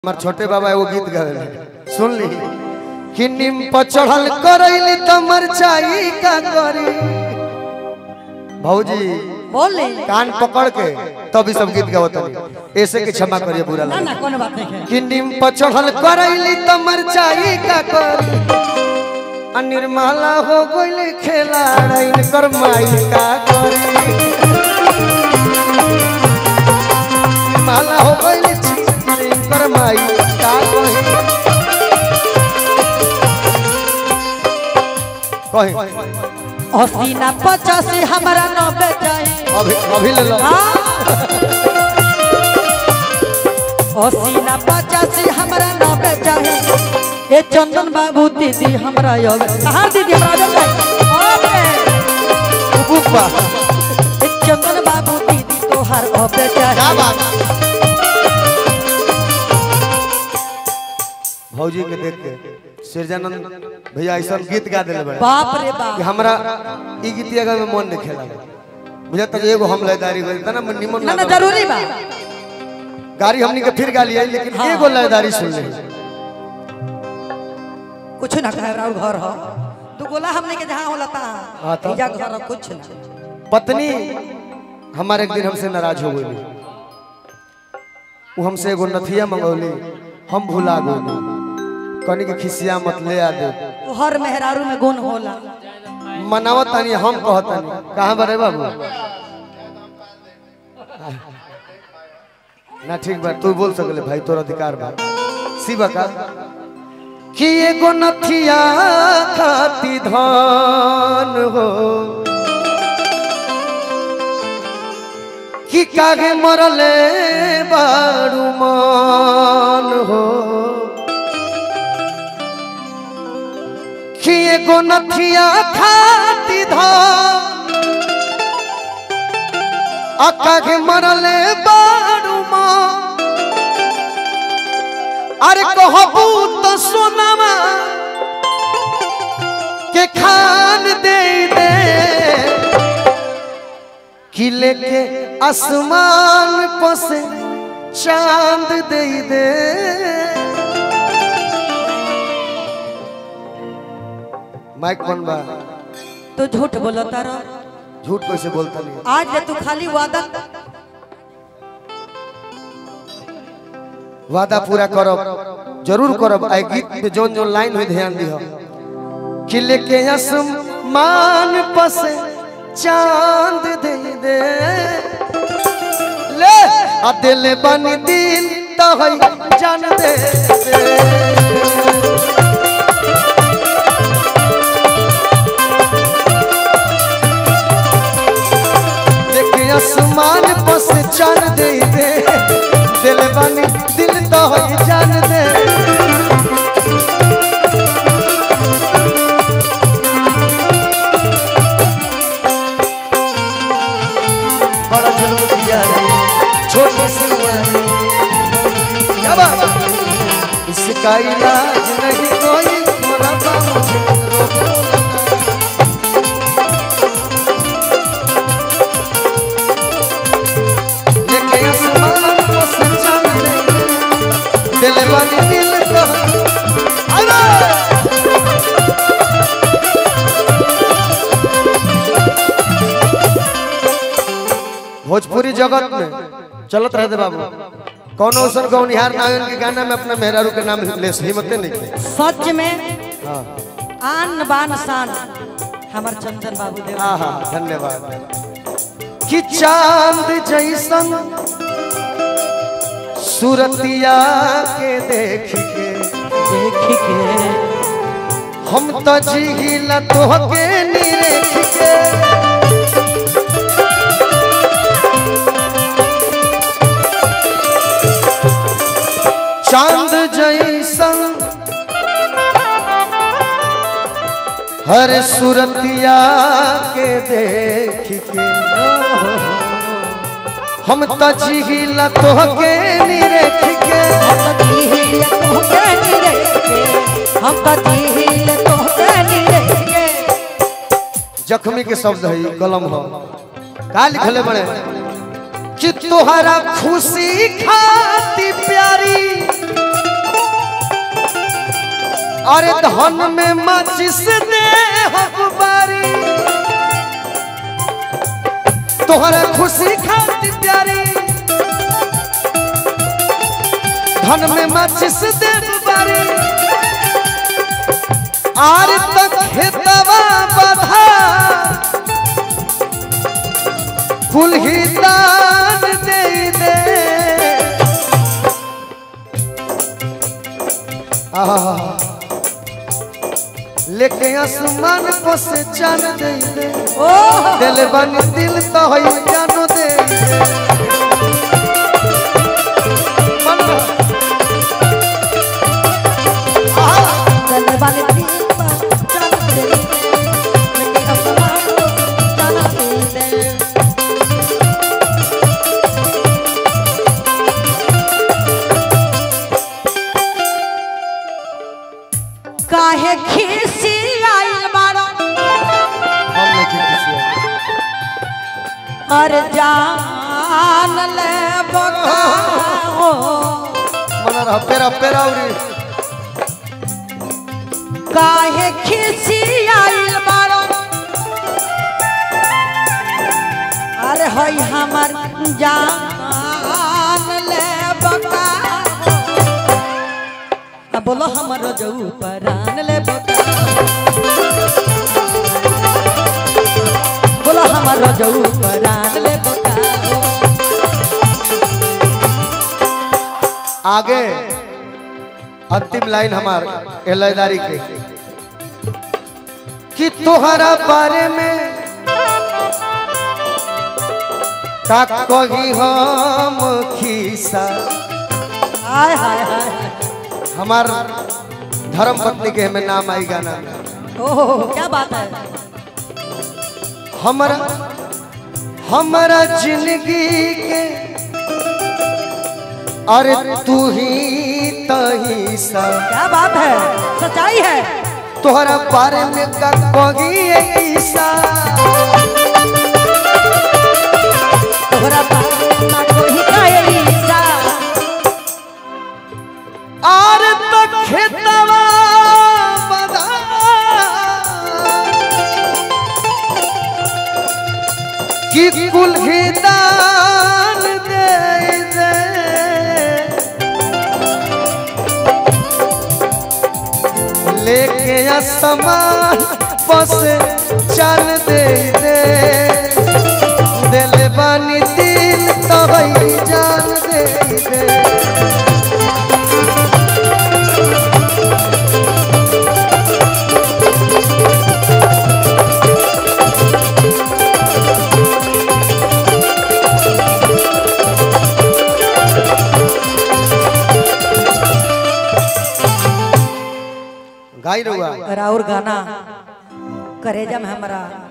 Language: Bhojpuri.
हमार छोटे बाबा एगो गीत गावे सुन ली कि निम पर चढ़ल करैली त मरचाई का करी भौजी बोले कान पकड़ के तभी सब गीत गावत ऐसे के क्षमा करिए बुरा ना लगे ना कोनो बात नहीं है कि निम पर चढ़ल करैली त मरचाई का करी आ निर्मला हो गइल खेला रैन कर माई का करी निर्मला हो गइल छिरी कर माई का करी कही अस्सी ना पचासी हमारा नब्बे जाए अभी अभी ले लो अस्सी ना पचासी हमारा नब्बे जाए ए चंदन बाबू दीदी हमरा योग कहाँ दीदी हमरा योग ओके बुक बा ए चंदन बाबू दीदी तोहार अबे क्या जाए बात भौजी के देख के सिरजानंद भैया ऐसा गीत गा दिले बड़े बाप रे कि बाप हमरा ई गीतिया गावे में मन नहीं खेला मुझे तक एगो हम लयदारी गई तना मन निमन ना ना लागल जरूरी बा गाड़ी हमनी के फिर गाली आई लेकिन हाँ। एगो लयदारी सुन ले कुछ ना कहे और घर हो तू गोला हमने के जहाँ होला ता हाँ, तो? इजा घर हो, कुछ ना पत्नी हमारे एक दिन हमसे नाराज हो गई वो हमसे एगो नथिया मंगौली हम भुला गई कनी के खिसिया मत ले आ दे तो हर मेहरारू में गुण होला मनावत तानी हम कहतानी कहाँ बरे बाबू ना ठीक बा तू बोल सकले भाई तोर अधिकार बा शिवा का कि एगो नथिया खाती धान हो कि कागे मरले बारू मान हो कि एगो नथिया खाती धान अक्का के मरले बारू मान अरे कहबू तो सोनामा के खान दे दे कि लेके आसमान पर से चांद दे दे माइक बन बा तो झूठ बोलो तारा झूठ कैसे बोलता नहीं आज ले तू खाली वादा वादा पूरा करब जरूर करब आई गीत में जोन जोन लाइन हुई ध्यान दिहो कि लेके आसमान पस चांद दे दे ले आ दिल बन दिल तो है जान दे दे लेके आसमान पस चांद दे दे दिल बन दिल तो है जान दे बड़ा जुल्म किया है छोटी सी उम्र में। क्या बात इसका इलाज नहीं कोई मोरा तो मुझे रोको लेके आसमान को सच्चा मिले दिल वाली दिल को अरे भोजपुरी जगत में चलत रहते बाबू कौन औसन गौनिहार नायन के गाना में अपना मेहरारू के नाम ले हिम्मते नहीं के सच में हाँ आन बान शान हमार चंदन बाबू देव हाँ हाँ धन्यवाद कि चांद जैसन सूरतिया के देख के देख के हम तो जिहिला तोहके निरेख के चांद जैसन हर सूरतिया के देख के हम तो जिहिला तोहके निरेख के हम तो जीहिल तोहके निरेख के हम तो जीहिल तोहके निरेख के जख्मी के शब्द है कलम हो का लिखले बड़े कि तोहरा खुशी खाती प्यारी अरे धन में माचिस दे हकबारी तोहरा खुशी खाती प्यारी धन में माचिस दे बारी आर तक खेतवा बधा कुल ही दान दे दे आहा लेके आसमान को से चान दे दे ओह दिल बन दिल तो है जानो दे दे आहा चल वाले दिन पर चल दे लेके आसमान को जाना दे दे काहे खीसी आइल बाड़ा हम नहीं किसी अर जान ले बकाओ मना रहा पेरा पेरा उरी काहे खीसी आइल बाड़ा अरे होई हमर जान ले बकाओ अब बोलो हमर जऊ परान ले बकाओ बोलो हमर जऊ परान ले बकाओ आगे अंतिम लाइन हमार एलादारी के कि तोहरा बारे में का कही हम खीसा हाय हाय हाय हमार धर्म पत्नी के हमें नाम आई गाना ओह क्या बात है हमारा हमारा जिंदगी के अरे तू ही तही सा क्या बात है सच्चाई है तोहरा बारे में का कही ऐसा तोहरा बारे में कोई कायलीसा आर तक खेतवा बदा कि कुल ही दान दे दे लेके आसमान बस चल दे दे दिल बानी दिल तबई जान दे दे गाई रहुआ और और गाना करेजा में हमारा